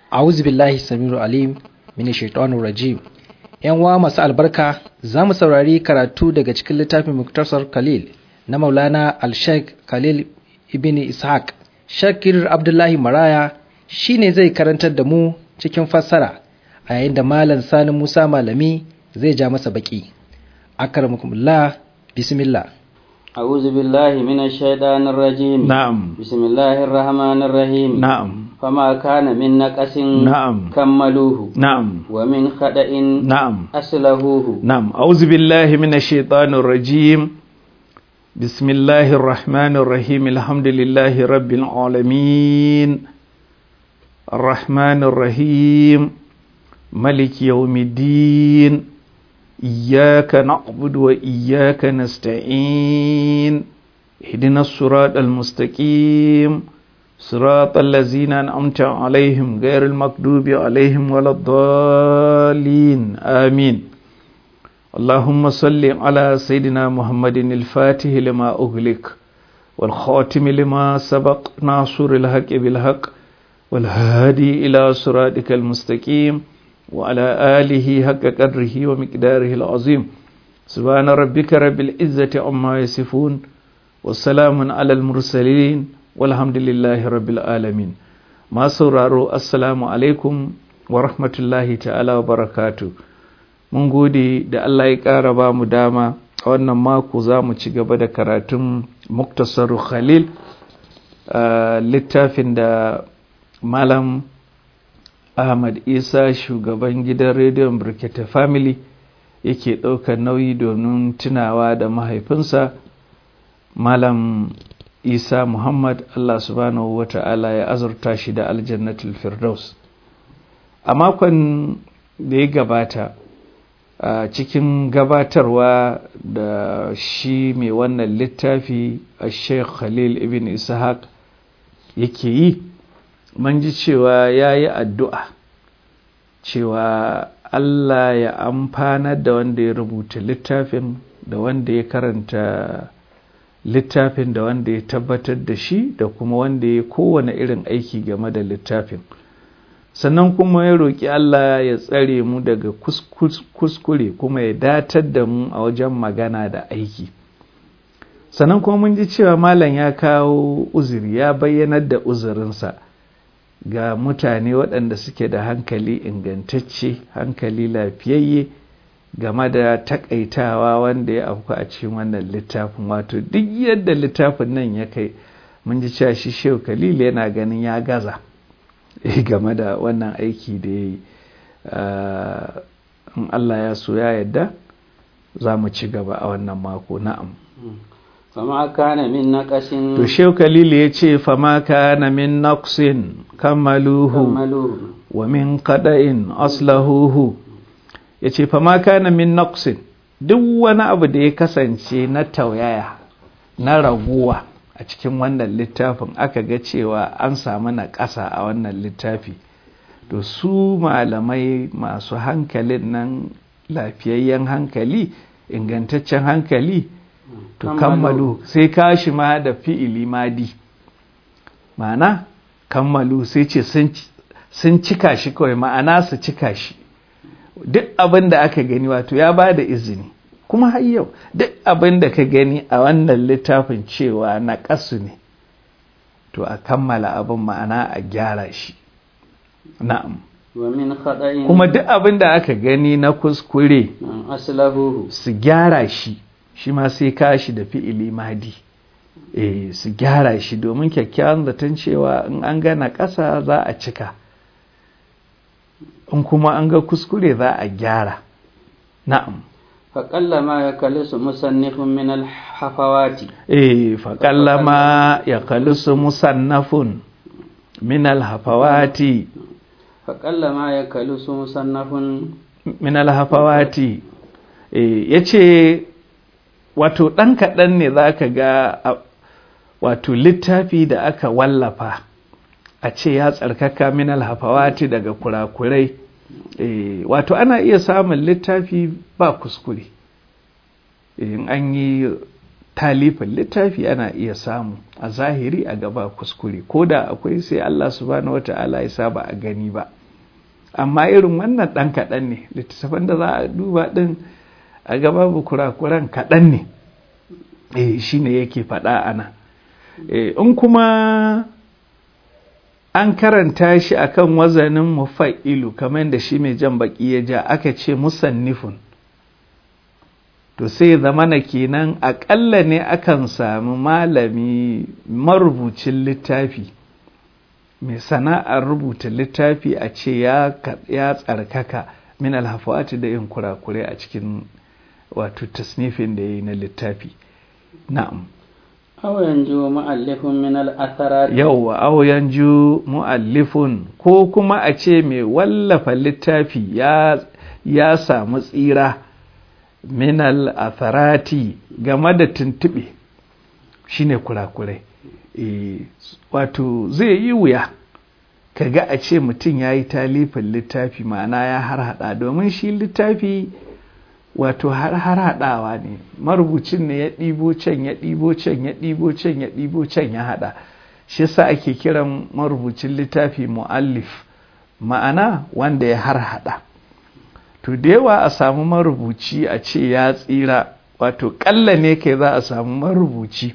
a'udhu billahi samiru alim min shaitanir rajim yan wa masu albarka za mu saurari karatu daga cikin littafin muktasar khalil na maulana al-sheikh khalil ibn ishaq shakir abdullahi maraya shine zai karantar da mu cikin fassara a yayin da malam sani musa malami zai ja masa baki akramakumullah bismillah أعوذ بالله من الشيطان الرجيم نعم بسم الله الرحمن الرحيم نعم فما كان من نقص نعم كملوه نعم ومن خدأ نعم أصلهوه نعم أعوذ بالله من الشيطان الرجيم بسم الله الرحمن الرحيم الحمد لله رب العالمين الرحمن الرحيم ملك يوم الدين إياك نعبد وإياك نستعين اهدنا الصراط المستقيم صراط الذين أنعمت عليهم غير المكذوب عليهم ولا الضالين آمين اللهم صل على سيدنا محمد الفاتح لما أغلق والخاتم لما سبق ناصر الحق بالحق والهادي إلى صراطك المستقيم وعلى آله حق قدره ومقداره العظيم سبحان ربك رب العزة عما يصفون والسلام على المرسلين والحمد لله رب العالمين ما sauraro assalamu alaikum wa rahmatullahi ta'ala wa barakatu mun gode da Allah ya ƙara ba mu dama a wannan mako za mu ci gaba da karatun muktasar khalil littafin da malam Ahmad Isa shugaban gidan rediyon Birkete Family yake ɗaukar nauyi domin tunawa da mahaifinsa Malam Isa Muhammad Allah subhanahu wa ta'ala ya azurta shi da aljannatul Firdaus. A makon da ya gabata a cikin gabatarwa da shi mai wannan littafi a Sheikh Khalil ibn Ishaq yake yi mun ji cewa ya yi addu'a cewa Allah ya amfana da wanda ya rubuta littafin da wanda ya karanta littafin da wanda ya tabbatar da shi da kuma wanda ya kowane irin aiki game da littafin sannan kuma ya roƙi Allah ya tsare mu daga kuskure kuma ya datar da mu a wajen magana da aiki sannan kuma mun ji cewa malam ya kawo uzuri ya bayyanar da uzurinsa ga mutane waɗanda suke da hankali ingantacce hankali lafiyayye game da takaitawa wanda ya afku a cikin wannan littafin wato duk yadda littafin nan ya kai mun ji cewa shi shehu khalil yana ganin ya gaza game da wannan aiki da ya yi in allah ya so ya yadda za mu ci gaba a wannan mako na'am فما كان من نقص to shehu khalil ya ce fama kana min naqsin kammaluhu كملوه wa min qada'in aslahuhu ya ce fama kana min naqsin duk wani abu da ya kasance na tauyaya na raguwa a cikin wannan littafin aka ga cewa an samu na ƙasa a wannan littafi to su malamai masu hankalin nan lafiyayyen hankali ingantaccen hankali to kammalu sai kashi ma da fi'ili madi ma'ana kammalu sai ce sun cika shi kawai ma'ana su cika shi duk abin da aka gani wato ya ba da izini kuma har yau duk abin da ka gani a wannan littafin cewa na ƙasu ne to a kammala abin ma'ana a gyara shi na'am ومن خدأ kuma duk abin da aka gani na kuskure أصلهوه su gyara shi shi ma sai kashi da fi'ili madi eh su gyara shi domin kyakkyawan zaton cewa in an gana ƙasa za a cika in kuma an ga kuskure za a gyara na'am فقل ما يكلس مصنف من الحفوات eh faƙallama ya kalisu musannafun min alhafawati فقل ما يكلس مصنف min alhafawati eh yace wato ɗan kaɗan ne za ka ga a- wato littafi da aka wallafa a ce ya tsarkaka min alhafawati daga kurakurai eh wato ana iya samun littafi ba kuskure in an yi talifin littafi ana iya samu a zahiri a gaba kuskure ko da akwai sai Allah subhanahu wata'ala ya saba a gani ba amma irin wannan ɗan kaɗan ne littattafan da za a duba ɗin a gaba bu kurakuran kaɗan ne eh shi ne yake faɗa ana in kuma an karanta shi akan wazanin mufa'ilu kamar da shi mai jan baki ya ja aka ce musannifun to sai zamana kenan aƙalla ne akan sami malami marubucin littafi mai sana'ar rubuta littafi a ce ya tsarkaka min alhafawati da yin kurakure a cikin wato tasnifin da ya yi na littafi na'am aw yanju mu'allifun min al-atharat yawwa aw yanju mu'allifun ko kuma a ce mai wallafa littafi ya ya samu tsira min al-atharati game da tuntube shine kurakurai e, wato zai yi wuya kaga a ce mutum ya yi talifin littafi ma'ana ya har hada domin shi littafi wato har har haɗawa ne marubucin ne ya ɗibo can ya ɗibo can ya ɗibo can ya ɗibo can ya haɗa shi yasa ake kiran marubucin littafi mu'allif ma'ana wanda ya har haɗa to da yawa a samu marubuci a ce ya tsira wato ƙalla ne kai za a samu marubuci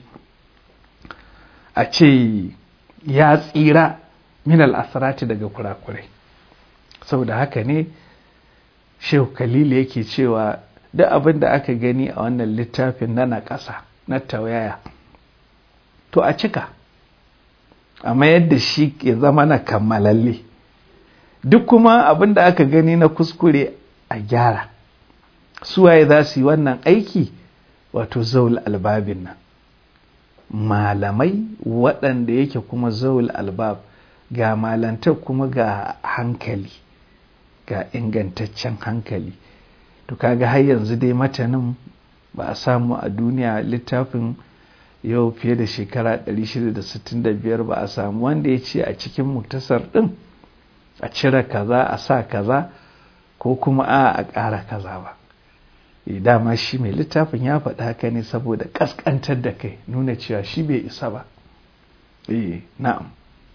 a ce ya tsira min al'asarati daga kurakurai saboda haka ne shehu kalilu yake cewa duk abin da aka gani a wannan littafin na na ƙasa na tauyaya to a cika amma yadda shi ya zama na kammalalle duk kuma abin da aka gani na kuskure a gyara suwaye za su yi wannan aiki wato zaul albabin nan malamai waɗanda yake kuma zaul albab ga malantar kuma ga hankali ga ingantaccen hankali to kaga har yanzu dai matanin ba a samu a duniya littafin yau fiye da shekara 665 ba a samu wanda ya ce a cikin muktasar ɗin a cire kaza a sa kaza ko kuma a a ƙara kaza ba dama shi mai littafin ya faɗi haka ne saboda ƙasƙantar da kai nuna cewa shi bai isa ba eh na'am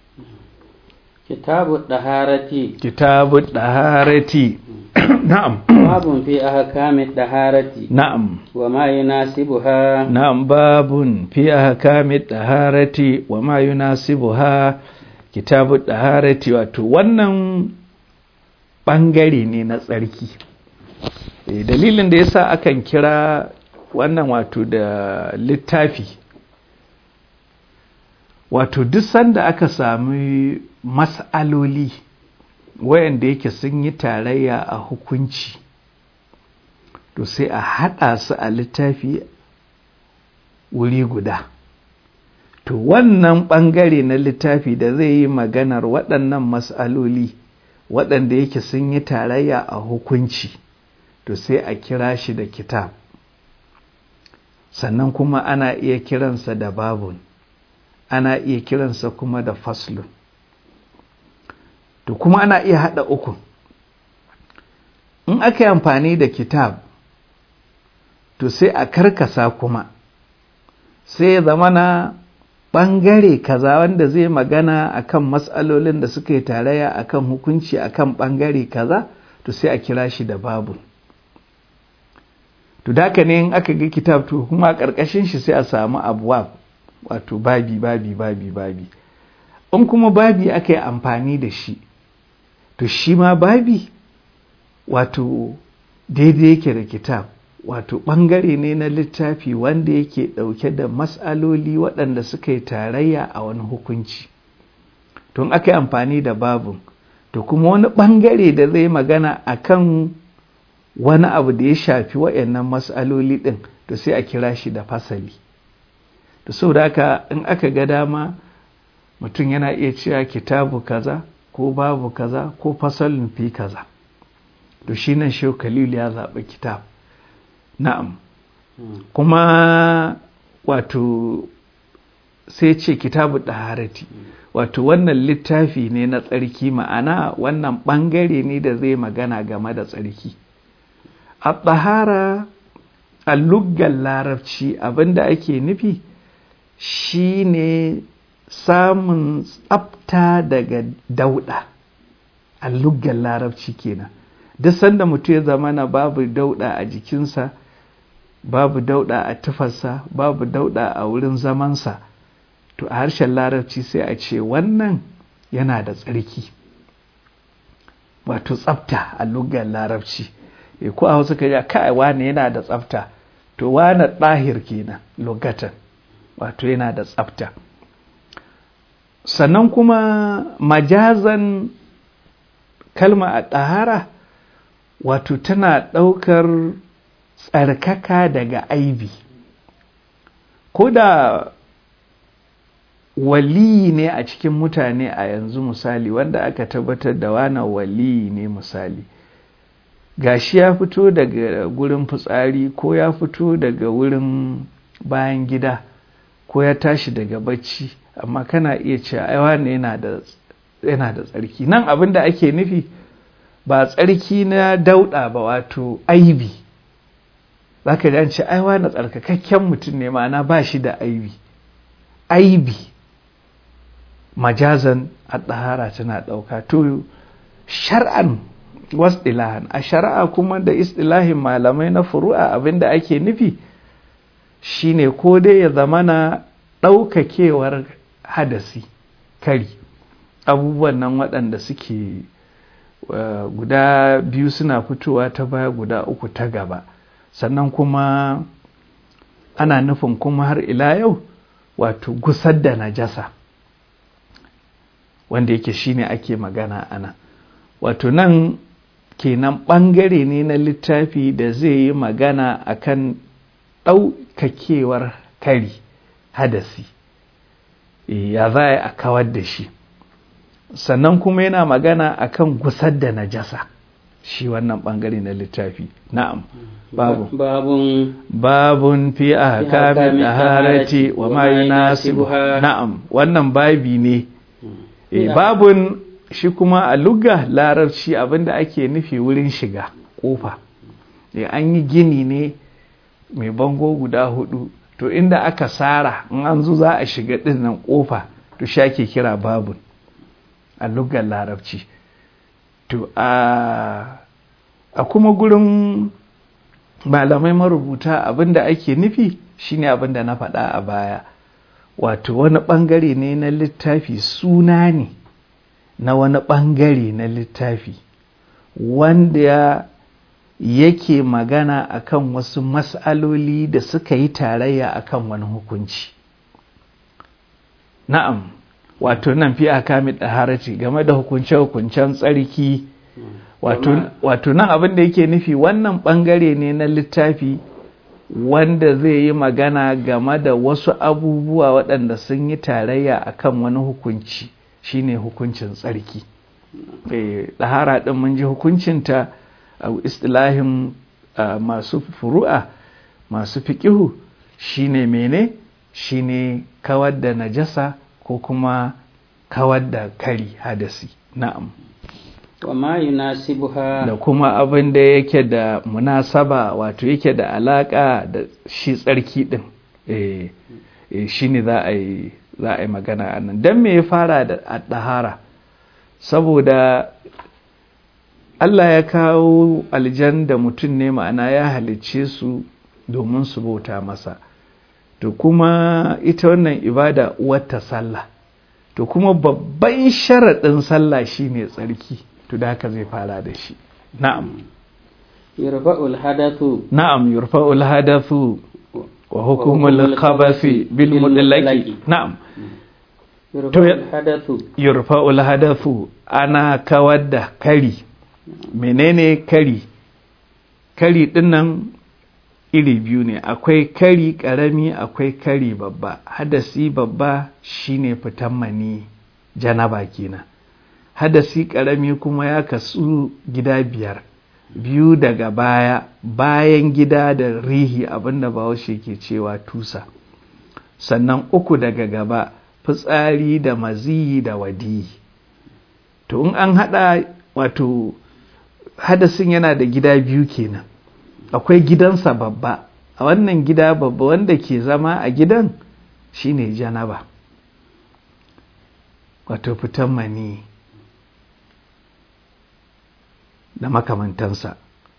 kitabu daharati kitabu daharati na'am babun fi ahkami daharati na'am wa ma yunasibuha na'am babun fi ahkami daharati wa ma yunasibuha kitabu daharati wato wannan bangare ne na tsarki dalilin da yasa akan kira wannan wato da littafi wato duk sanda aka sami mas'aloli wayanda yake sun yi tarayya a hukunci to sai a haɗa su a littafi wuri guda to wannan ɓangare na littafi da zai yi maganar waɗannan mas'aloli waɗanda yake sun yi tarayya a hukunci to sai a kira shi da kitab sannan kuma ana iya kiransa da babun ana iya kiransa kuma da faslun to kuma ana iya haɗa uku in aka yi amfani da kitab to sai a karkasa kuma sai ya zama na ɓangare kaza wanda zai magana akan matsalolin da suka yi tarayya akan hukunci akan ɓangare kaza to sai a kira shi da babu to daka ne in aka ga kitab to kuma a ƙarƙashin shi sai a samu abuwa wato babi babi babi babi in kuma babi aka yi amfani da shi to shi ma babi wato daidai yake da kitab wato ɓangare ne na littafi wanda yake ɗauke da matsaloli waɗanda suka yi tarayya a wani hukunci tun aka yi amfani da babu to kuma wani ɓangare da zai magana a kan wani abu da ya shafi waɗannan matsaloli ɗin to sai a kira shi da fasali da sau da haka in aka ga dama mutum yana iya cewa kitabu kaza ko babu kaza ko fasalin fi kaza to shi nan shehu khalil ya zaɓi kitab na'am kuma wato sai ce kitabu ɗaharati wato wannan littafi ne na tsarki ma'ana wannan ɓangare ne da zai magana game da tsarki a ɗahara a luggan larabci abinda ake nufi shine samun tsafta daga dauɗa a luggan larabci kenan duk sanda mutum ya zama na babu dauɗa a jikinsa babu dauɗa a tufarsa babu dauɗa a wurin zamansa to a harshen larabci sai a ce wannan yana da tsarki wato tsafta a luggan larabci e ko a hausa ka ja kai wane yana da tsafta to wane ɗahir kenan lugatan wato yana da tsafta sannan kuma majazan kalma a ɗahara wato tana ɗaukar tsarkaka daga aibi ko da waliyi ne a cikin mutane a yanzu misali wanda aka tabbatar da wana waliyi ne misali gashi ya fito daga gurin fitsari ko ya fito daga wurin bayan gida ko ya tashi daga bacci amma kana iya cewa ai wane yana da yana da tsarki nan abin da ake nufi ba tsarki na dauɗa ba wato aibi za ka ji an ce ai wane tsarkakakken mutum ne ma'ana ba shi da aibi aibi majazan a ɗahara tana ɗauka to shar'an wasdilahan a shari'a kuma da istilahin malamai na furu'a abinda ake nufi shine ko dai ya zamana ɗaukakewar hadasi kari abubuwan nan waɗanda suke uh, guda biyu suna fitowa ta baya guda uku ta gaba sannan kuma ana nufin kuma har ila yau wato gusar da najasa wanda yake shine ake magana ana wato nan kenan ɓangare ne na littafi da zai yi magana akan ɗaukakewar kari hadasi ya za a kawar da shi sannan kuma yana magana akan gusar da najasa shi wannan ɓangare na littafi na'am babu babun babun fi ahkamin daharati wa ma yunasibuha na'am wannan babi ne e, babun shi kuma a lugga larabci abinda ake nufi wurin shiga kofa e, an yi gini ne mai bango guda hudu to inda aka sara in an zo za a shiga dinnan kofa to shi ake kira babun a luggar larabci to a a kuma gurin malamai marubuta abinda ake nufi shine abinda na faɗa a baya wato wani ɓangare ne na littafi suna ne na wani ɓangare na littafi wanda yake magana akan wasu mas'aloli da suka yi tarayya akan wani hukunci na'am wato nan fi akami ɗaharaci game da hukunce-hukuncen tsarki wato nan abin da yake nufi wannan ɓangare ne na littafi wanda zai yi magana game da wasu abubuwa waɗanda sun yi tarayya akan wani hukunci shine hukuncin tsarki ɗahara ɗin mun ji hukuncinta a istilahin masu furu'a masu fiƙihu shine mene shine kawar da najasa ko kuma kawar da kari hadasi na'am wa ma yunasibuha da kuma abin da yake da munasaba wato yake da alaka da shi tsarki din eh eh shine za a yi za a yi magana a nan dan me ya fara da dahara saboda Allah ya kawo aljan da mutum ne ma'ana ya halicce su domin su bauta masa to kuma ita wannan ibada uwarta sallah to kuma babban sharaɗin sallah shine tsarki to da haka zai fara da shi na'am yurfa'ul hadathu na'am yurfa'ul hadathu wa hukumul khabathi bil mudallaqi na'am yurfa'ul hadathu yurfa'ul hadathu ana kawar da kari menene kari kari dinnan iri biyu ne akwai kari karami akwai kari babba hadasi babba shine fitan mani janaba kenan hadasi karami kuma ya kasu gida biyar biyu daga baya bayan gida da rihi abinda bahaushe ke cewa tusa sannan uku daga gaba fitsari da maziyi da wadi to in an hada wato hadasin yana da gida biyu kenan akwai gidansa babba a wannan gida babba wanda ke zama a gidan shine janaba wato fitan mani da makamantansa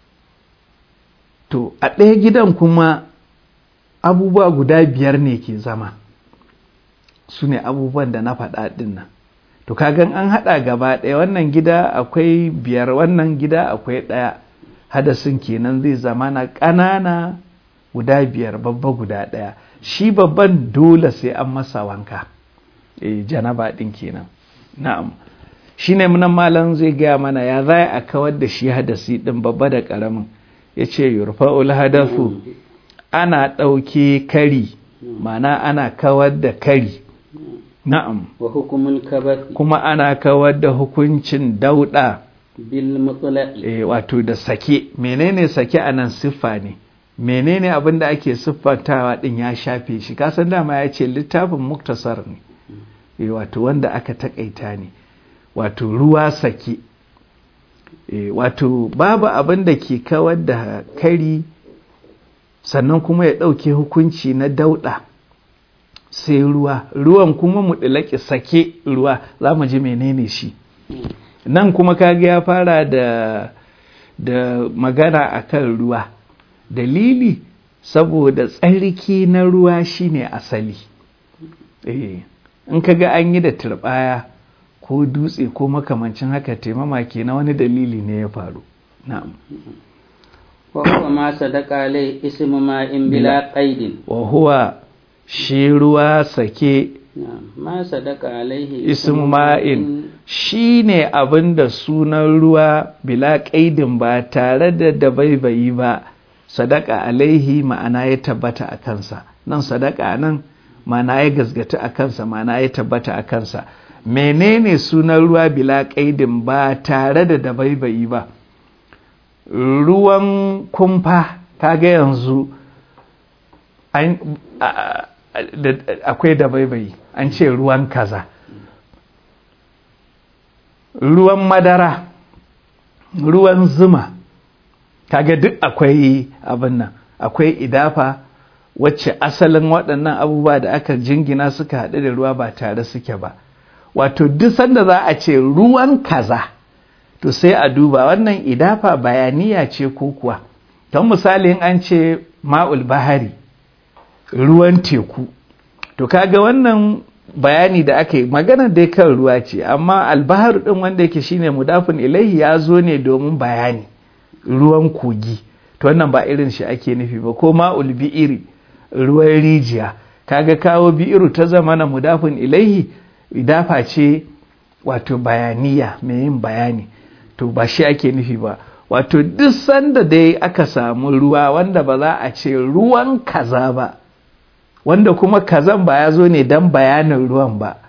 to a ɗaya gidan kuma abubuwa guda biyar ne ke zama su ne abubuwan da na faɗa ɗin nan to kagan an haɗa gaba ɗaya wannan gida akwai biyar wannan gida akwai ɗaya hadasin kenan zai zama na ƙanana guda biyar babba guda ɗaya shi babban dole sai an masa wanka e janaba ɗin kenan na'am shi ne munan malam zai gaya mana ya za a kawar da shi hadasi ɗin babba da ƙaramin ya ce yurfa'ul hadasu ana ɗauke kari mana ana kawar da kari na'am wa hukumul kabathi kuma ana kawar da hukuncin dauɗa bil mutlaqi e, wato da sake menene sake a nan siffa ne menene abin da ake siffantawa ɗin ya shafe shi kasan dama ya ce littafin muktasar ne e, wato wanda aka taƙaita ne wato ruwa sake e, wato babu abin da ke kawar da kari sannan kuma ya ɗauke hukunci na dauɗa sai ruwa ruwan kuma mu ɗilaki sake ruwa za mu ji menene shi nan kuma kaga ya fara da da magana akan ruwa dalili saboda tsarki na ruwa shine asali eh in kaga an yi da turbaya ko dutse ko makamancin haka taimama ke na wani dalili ne ya faru na'am wa huwa ma sadaqa alai ismu ma'in bila qaidin wa huwa shi ruwa sake na'am ma sadaqa alaihi ismu ma'in shi ne abin da sunan ruwa bila ƙaidin ba tare da dabaibayi ba sadaka alaihi ma'ana ya tabbata a kansa nan sadaka nan ma'ana ya gazgata a kansa ma'ana ya tabbata a kansa menene sunan ruwa bila ƙaidin ba tare da dabaibayi ba ruwan kumfa kaga yanzu akwai dabaibayi an ce ruwan kaza ruwan madara ruwan zuma kaga duk akwai abin nan akwai idafa wacce asalin waɗannan abubuwa da aka jingina suka haɗu da ruwa ba tare suke ba wato duk sanda za a ce ruwan kaza to sai a duba wannan idafa bayaniya ce ko kuwa don misali an ce ma'ul bahari ruwan teku to kaga wannan bayani da aka yi magana dai kan ruwa ce amma albahar din wanda yake shine mudafin ilaihi ya zo ne domin bayani ruwan kogi to wannan ba irin shi ake nufi ba ko ma'ul bi'iri ruwan rijiya kaga kawo bi'iru ta zama na mudafin ilaihi idafa ce wato bayaniya mai yin bayani to ba shi ake nufi ba wato duk sanda dai aka samu ruwa wanda ba za a ce ruwan kaza ba wanda kuma kazan ba ya zo ne don bayanin ruwan ba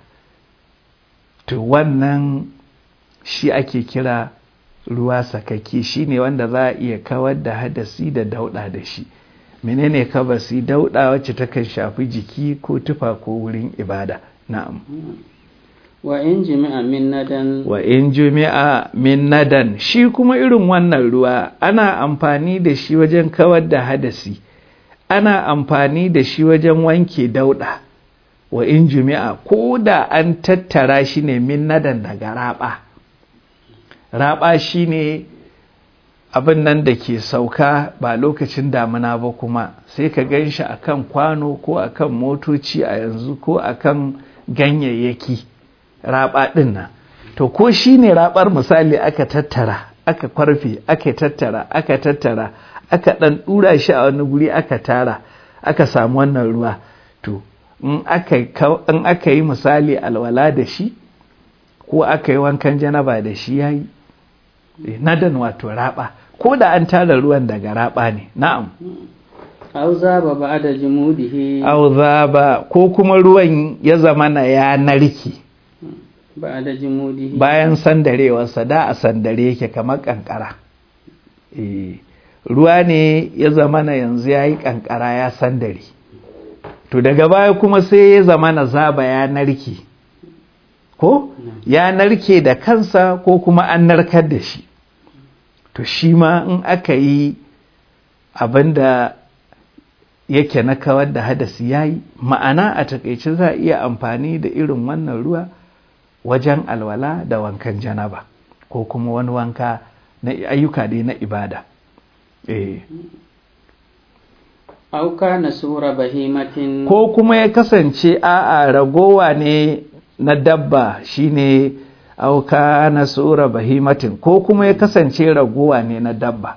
to wannan shi ake kira ruwa sakaki shi ne wanda za a iya kawar da hadasi da dauɗa da shi menene kabasi dauɗa wacce takan shafi jiki ko tufa ko wurin ibada na'am wa in jimi'a min nadan wa in jumi'a min nadan shi kuma irin wannan ruwa ana amfani da shi wajen kawar da hadasi ana amfani da shi wajen wanke dauɗa wa in jumi'a ko da an tattara shi ne min nadan daga raba raba shi ne abin nan da ke sauka ba lokacin damina ba kuma sai ka gan shi a kan kwano ko a kan motoci a yanzu ko a kan ganyayyaki raba ɗin nan to ko shi ne rabar misali aka tattara aka kwarfe aka tattara aka tattara aka ɗan ɗura shi a wani guri aka tara aka samu wannan ruwa to in aka yi misali alwala da shi ko aka yi wankan janaba da shi ya yi nadan wato raba ko da an tara ruwan daga raba ne na'am aw zaba ba'da jumudihi au zaba ko kuma ruwan ya zama na ya narki ba'da jumudihi bayan sandarewarsa da a sandare yake kamar kankara eh ruwa ne ya zama na yanzu ya yi kankara ya sandare to daga baya kuma sai ya zama na zaba ya narke ko ya narke da kansa ko kuma an narkar da shi to shi ma in aka yi abinda yake na kawar da hadasi ya yi ma'ana a takaice za a iya amfani da irin wannan ruwa wajen alwala da wankan janaba ko kuma wani wanka na ayyuka dai na ibada eh. auka na sura bahimatin ko kuma ya kasance a'a ragowa ne na dabba shine auka na sura bahimatin ko kuma ya kasance ragowa ne na dabba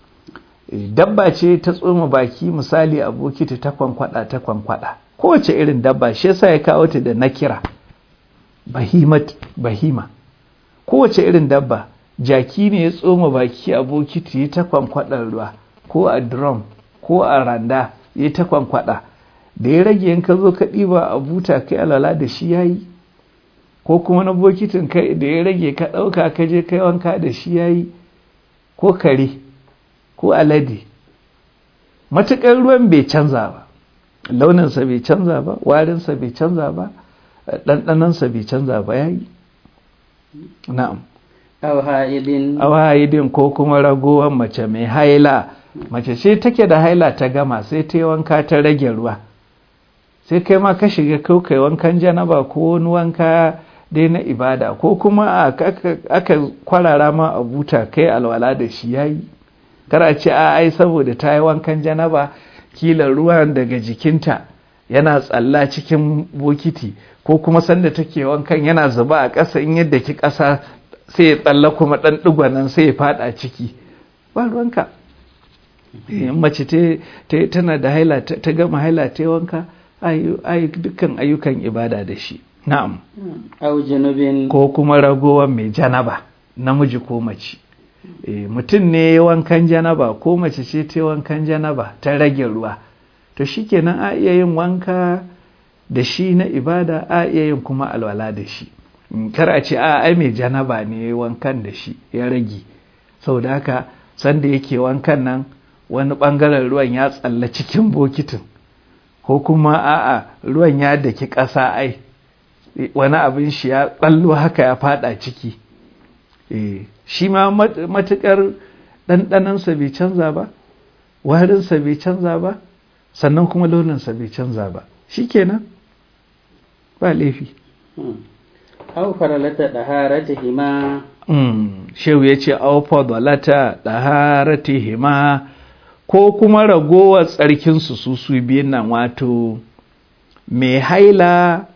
dabba ce ta tsoma baki misali a bokiti ta kwankwada ta kwankwada kowace irin dabba shi yasa ya kawo ta da nakira bahimat bahima kowace irin dabba jaki ne ya tsoma baki a bokiti ta kwankwadar ruwa ko a drum ko a randa ya ta kwankwada da ya rage in ka zo ka ɗiba a buta kai alala da shi yayi ko kuma na bokitin kai da ya rage ka ɗauka ka je kai wanka da shi yayi ko kare ko alade matuƙar ruwan bai canza ba launinsa bai canza ba warinsa bai canza ba ɗanɗanansa bai canza ba ya yi na'am awhaidin ko kuma ragowar mace mai haila mace ce take da haila ta gama sai ta yi wanka ta rage ruwa sai kai ma ka shiga kai wankan janaba ko wani wanka dai na ibada ko kuma aka kwarara ma a buta kai alwala da shi yayi kar a ce a ai saboda ta yi wankan janaba kila ruwan daga jikinta yana tsalla cikin bokiti ko kuma sanda take wankan yana zuba a ƙasa in yadda ki ƙasa sai ya tsalla kuma ɗan ɗigwanan sai ya faɗa ciki ba ruwanka mace tana da haila ta gama haila ta wanka ai dukkan ayyukan ibada da shi na'am ko kuma ragowar mai janaba namiji ko mace mutum ne wankan janaba ko mace ce ta wankan janaba ta rage ruwa to shikenan a iya yin wanka da shi na ibada a iya yin kuma alwala da shi kar a ce a ai mai janaba ne wankan da shi ya rage saboda haka sanda yake wankan nan wani bangaren ruwan ya tsalla cikin bokitin ko kuma a'a ruwan ya daki ƙasa ai wani abin shi ya tsallo haka ya fada ciki eh shi ma matuƙar ɗanɗanansa bai canza ba warinsa bai canza ba sannan kuma launinsa bai canza ba shi kenan ba laifi au faralata ɗaharatihima shehu ya ce au fadalata ɗaharatihima ko kuma ragowar tsarkinsu su su biyun nan wato mai haila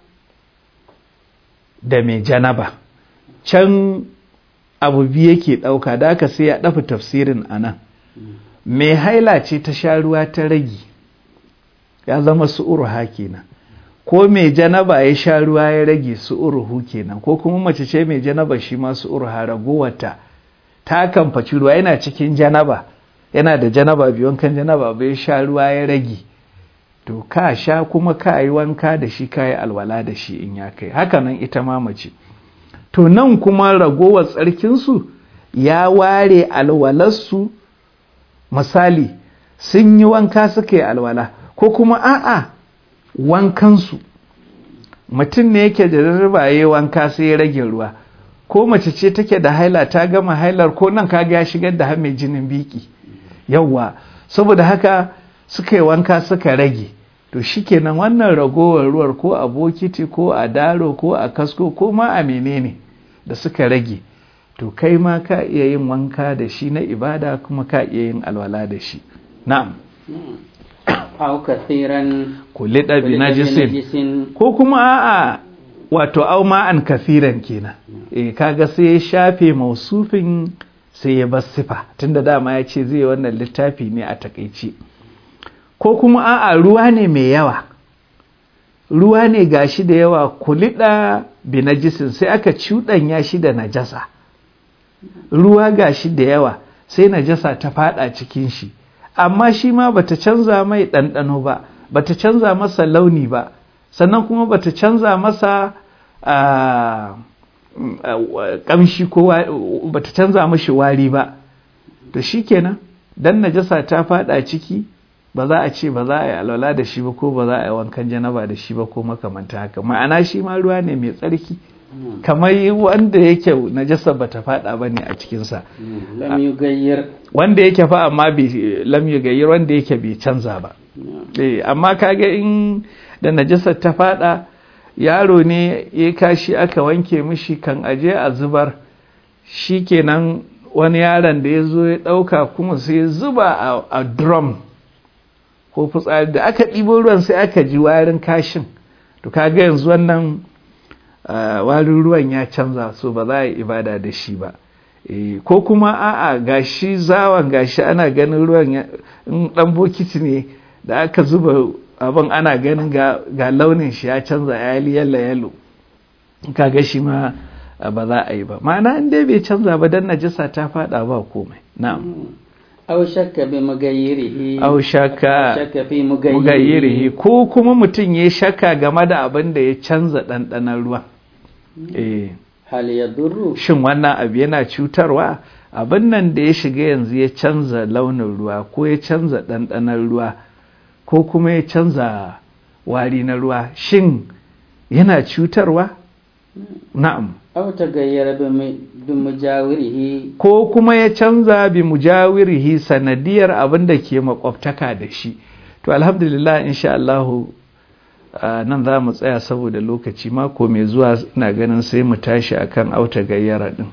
da mai janaba can abu biyu yake ɗauka da aka sai ya ɗafa tafsirin a nan mai haila ce ta sha ruwa ta rage ya zama su'uruha kenan ko mai janaba ya sha ruwa ya rage su'uruhu kenan ko kuma mace ce mai janaba shi ma su'uruha ragowarta ta kamfaci ruwa yana cikin janaba yana da janaba biyu wankan janaba bai sha ruwa ya rage to ka sha kuma ka yi wanka da shi ka yi alwala da shi in ya kai haka nan ita ma mace to nan kuma ragowar tsarkinsu ya ware alwalarsu misali sun yi wanka suka yi alwala ko kuma a'a wankansu mutum ne yake da rarraba ya yi wanka sai ya rage ruwa ko mace ce take da haila ta gama hailar ko nan kaga ya shigar da mai jinin biki yawwa saboda haka suka yi wanka suka rage to shikenan wannan ragowar ruwar ko a bokiti ko a daro ko a kasko ko ma a menene da suka rage to kai ma ka iya yin wanka da shi na ibada kuma ka iya yin alwala da shi na'am au kathiran kulida bi najisin ko kuma a'a wato au ma'an kathiran kenan eh kaga sai ya shafe mausufin sai ya bar sifa tunda dama ya ce zai wannan littafi ne a takaici ko kuma a'a ruwa ne mai yawa ruwa ne gashi da yawa kulida bi najisin sai aka cuɗanya shi da najasa ruwa gashi da yawa sai najasa ta fada cikin shi amma shi ma bata canza mai ɗanɗano ba bata canza masa launi ba sannan kuma bata canza masa ƙamshi ko bata canza mashi wari ba to shikenan dan najasa ta fada ciki ba za a ce ba za a yi alwala da shi ba ko ba za a yi wankan janaba da shi ba ko makamanta haka ma'ana shi ma ruwa ne mai tsarki kamar wanda yake najasa bata fada bane a cikinsa lam yugayyir wanda yake fa amma bai lam yugayyir wanda yake bai canza ba eh amma kaga in da najasa ta fada yaro ne ya kashi aka wanke mishi kan aje a zubar shikenan wani yaron da ya zo ya dauka kuma sai ya zuba a, a drum ko fitsari da aka ɗibo ruwan sai aka ji warin kashin to kaga yanzu wannan uh, warin ruwan ya canza so ba za a yi ibada da shi ba e, ko kuma a'a gashi zawon gashi ana ganin ruwan in dan bokiti ne da aka zuba abin ana ganin ga, ga launin shi ya canza ya yi yalla yalo kaga shi ma uh, ba za a yi ba ma'ana in dai bai canza ba dan najisa ta fada ba komai na'am aw shakka bi mugayyirihi aw shakka shakka fi mugayyirihi ko kuma mutum ya shakka game da abin da ya canza ɗanɗanon ruwa eh hal yadurru shin wannan abu yana cutarwa abin nan da ya shiga yanzu ya canza launin ruwa ko ya canza ɗanɗanon ruwa ko kuma ya canza wari na ruwa shin yana cutarwa na'am aw tagayyara bi mujawirihi ko kuma ya canza bi mujawirihi sanadiyar abin da ke makwabtaka da shi to alhamdulillah insha Allah nan za mu tsaya saboda lokaci mako mai zuwa ina ganin sai mu tashi akan auta gayyara din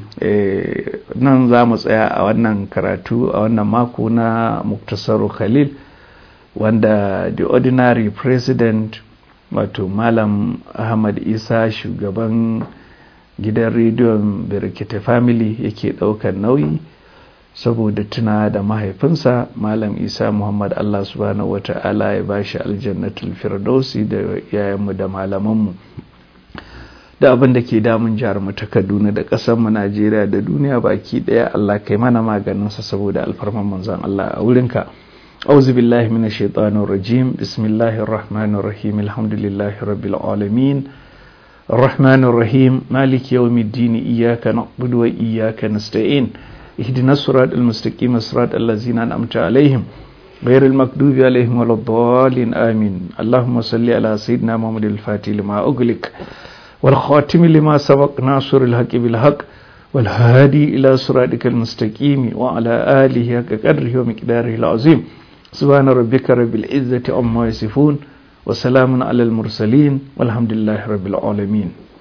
nan za mu tsaya a wannan karatu a wannan mako na muktasaru khalil wanda the ordinary president wato malam ahmad isa shugaban gidan rediyon birkita family yake ɗaukar nauyi saboda tuna da mahaifinsa malam isa muhammad allah subhanahu wata'ala ya bashi aljannatul firdausi da yayanmu da malamanmu da abin da ke damun jihar mu ta kaduna da ƙasarmu najeriya da duniya baki ɗaya allah kai mana maganinsa saboda alfarman manzon allah a wurinka أعوذ بالله من الشيطان الرجيم بسم الله الرحمن الرحيم الحمد لله رب العالمين الرحمن الرحيم مالك يوم الدين إياك نعبد وإياك نستعين اهدنا الصراط المستقيم صراط الذين أنعمت عليهم غير المكذوب عليهم ولا الضالين آمين اللهم صل على سيدنا محمد الفاتح لما أغلق والخاتم لما سبق ناصر الحق بالحق والهادي إلى صراطك المستقيم وعلى آله حق قدره ومقداره العظيم سبحان ربك رب العزة عما يصفون وسلام على المرسلين والحمد لله رب العالمين